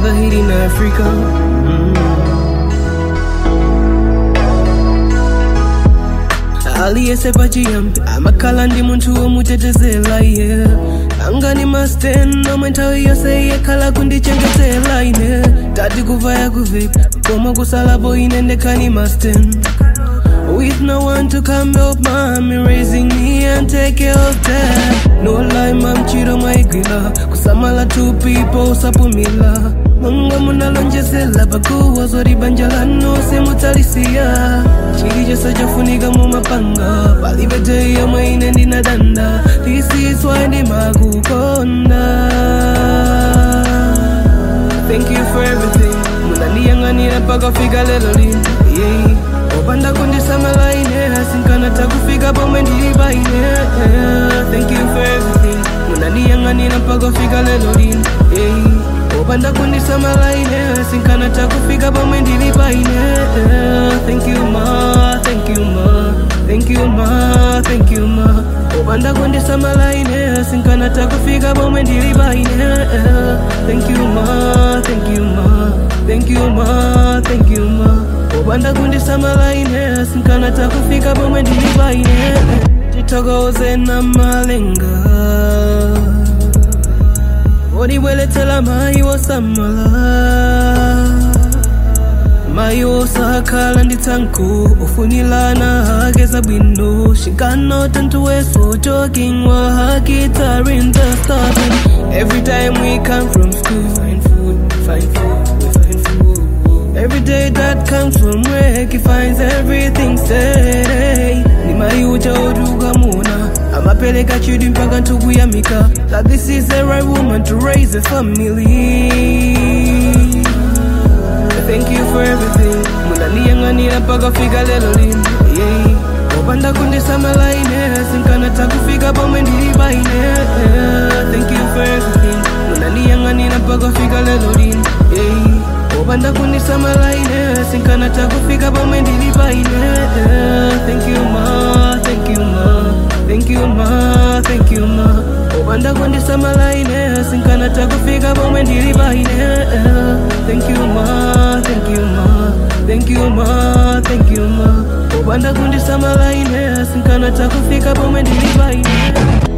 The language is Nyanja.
another hit in Africa. Mm. aliyese pachiyambi amakhala ndi munthu womutetezela iye anga ni masten omwe nthawi yonse yekhala kundichengetela ine tati kuvaya kuvipi koma kusalapo ine ndekhani masten With no one to come help mommy raising me and take care of them No lie mam chiro mwaigwila kusamala two people usapumila Mungu munalonjezela pakuwa zori banja lanu simutalisia chili chose chofunika mumapanga palibe day yomwe ine ndinadanda This is why ndimakukonda Thank you for everything munandiyang'anira mpaka fika lelo lino yeah. opanda kundisamala ine asinkana takufika pomwe ndili paine thank you for everything munandiyang'anira mpaka fika lelo lino yeah. opanda kundisamala ine asinkana takufika pomwe ndili paine thank you ma thank you ma thank you ma thank you ma opanda kundisamala ine asinkana takufika pomwe ndili paine thank you ma thank you ma thank you ma thank you ma opanda kundisamala ine asinkana takufika pomwe ndili paine titokoze na malenga odibweletsela mayi wosamala mayi wosakhala ndi tsankho ofunilana ageza bwino she got no time to waste for talking while her guitar in the starting every time we come from school find food find food we find food every day that comes from work he finds everything steady ni mayi uja odukamuna amapeleka chidi mpaka ntukuyamika that this is the right woman to raise a family Thank you for everything munandiyang'anira mpaka fika lelo lino yeah. opanda kundisamala ine sinkana takufika pomwe ndili paine thank you for everything munandiyang'anira mpaka fika lelo lino yeah. opanda kundisamala ine sinkana takufika pomwe ndili paine thank you ma thank you ma thank you ma thank you ma opanda kundisamala ine sinkana takufika pomwe ndili paine thank you ma thank you ma thank you ma thank you ma opanda kundisamala ine sinkana takufika pomwe ndili paine